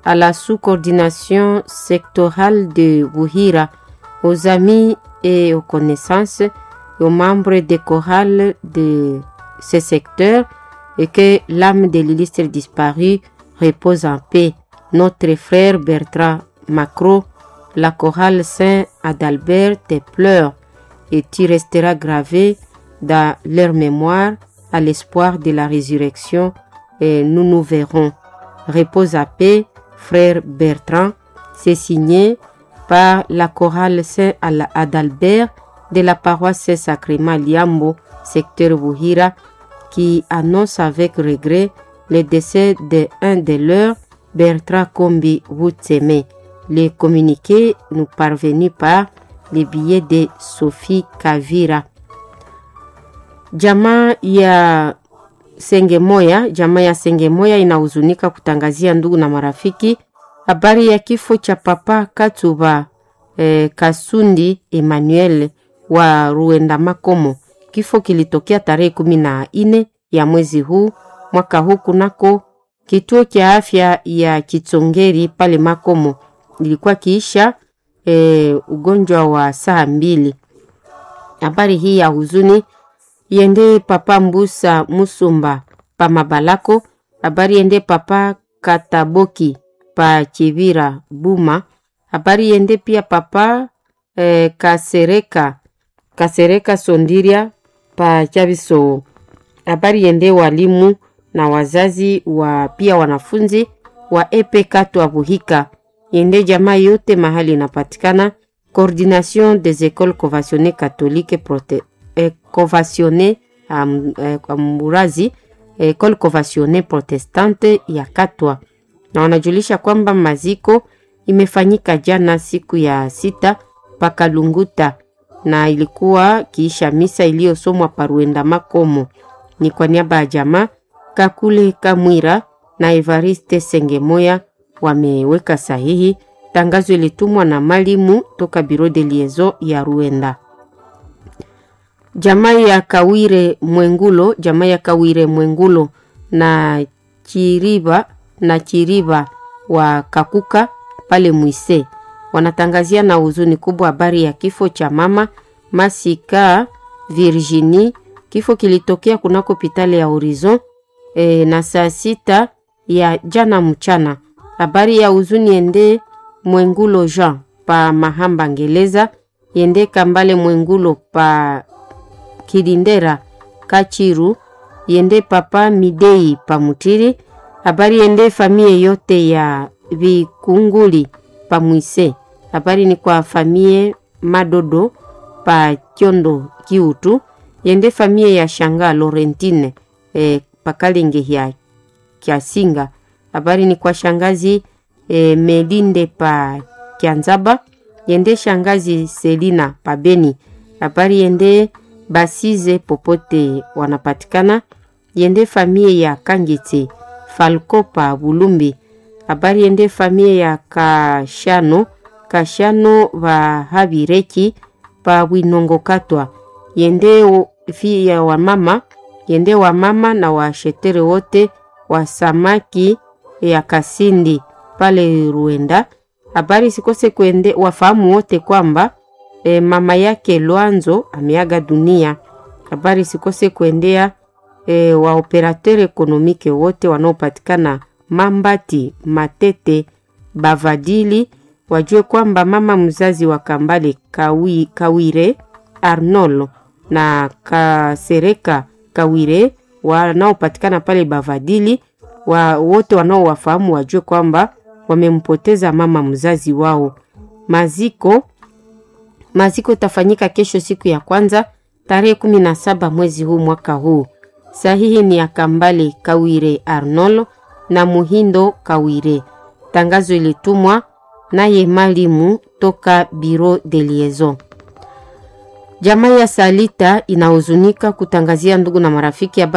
à la sous-coordination sectorale de Bouhira, aux amis et aux connaissances, aux membres des chorales de ce secteur et que l'âme de l'illustre disparu repose en paix. Notre frère Bertrand Macro, la chorale Saint-Adalbert te pleure et tu resteras gravé dans leur mémoire à l'espoir de la résurrection et nous nous verrons. Repose à paix, frère Bertrand. C'est signé par la chorale Saint-Adalbert de la paroisse Saint-Sacrement Liambo, secteur Bouhira, qui annonce avec regret le décès de un de leurs, Bertrand Kombi Wutseme. Les communiqués nous parvenus par les billets de Sophie Kavira. Jamaa ya Sengemoya, jamaa ya Sengemoya inahuzunika kutangazia ndugu na marafiki habari ya kifo cha Papa Katuba eh, Kasundi Emmanuel wa Ruenda Makomo. Kifo kilitokea tarehe kumi na nne ya mwezi huu mwaka huu kunako kituo cha afya ya Kitsongeri pale Makomo. Ilikuwa kiisha e, ugonjwa wa saa mbili. Habari hii ya huzuni iende papa Mbusa Musumba pa Mabalako. Habari iende papa Kataboki pa Chivira Buma. Habari iende pia papa e, Kasereka Kasereka Sondiria pa Chabiso. Habari iende walimu na wazazi wa pia wanafunzi wa epe Katwa Buhika yende jamaa yote mahali inapatikana. Coordination des écoles conventionnées catholiques prote, eh, conventionnées um, eh, Murazi école conventionnée protestante ya Katwa, na wanajulisha kwamba maziko imefanyika jana siku ya sita paka Lunguta, na ilikuwa kiisha misa iliyosomwa paruenda Makomo. Ni kwa niaba ya jamaa Kakule Kamwira na Evariste Sengemoya wameweka sahihi. Tangazo ilitumwa na malimu toka biro de liaison ya Ruenda. Jamaa ya Kawire Mwengulo, jamaa ya Kawire Mwengulo na Chiriba na Chiriba wa Kakuka pale Mwise wanatangazia na huzuni kubwa habari ya kifo cha mama Masika Virginie. Kifo kilitokea kunako hospitali ya Horizon e, na saa sita ya jana mchana. Habari ya huzuni ende Mwengulo Jean pa Mahamba Ngeleza, yende Kambale Mwengulo pa Kidindera Kachiru, yende papa Midei pa Mutiri. Habari yende famie yote ya Vikunguli pa Mwise. Habari ni kwa famie Madodo pa Kyondo Kiutu, yende famie ya Shanga Laurentine e, pakalenge ya Kiasinga. Habari ni kwa shangazi e, Melinde pa Kianzaba, yende shangazi Selina pa Beni. Habari yende Basize popote wanapatikana, yende famie ya Kangete Falco pa Bulumbi. Habari yende famie ya Kashano Kashano va Habireki pa Winongo Katwa, yende fi ya wamama yende wamama na washetere wote wa samaki ya Kasindi pale Ruenda. Habari sikose kwende wafahamu wote kwamba e, mama yake Lwanzo ameaga dunia. Habari sikose kuendea e, wa operateur ekonomike wote wanaopatikana Mambati, Matete, Bavadili wajue kwamba mama mzazi wa Kambale Kawi, Kawire Arnolo na Kasereka Kawire wanaopatikana pale Bavadili wa wote wanaowafahamu wajue kwamba wamempoteza mama mzazi wao. Maziko maziko itafanyika kesho siku ya kwanza tarehe kumi na saba mwezi huu mwaka huu. Sahihi ni ya Kambale Kawire Arnolo na Muhindo Kawire. Tangazo ilitumwa naye malimu toka Bureau de Liaison. Jamaa ya Salita inahuzunika kutangazia ndugu na marafiki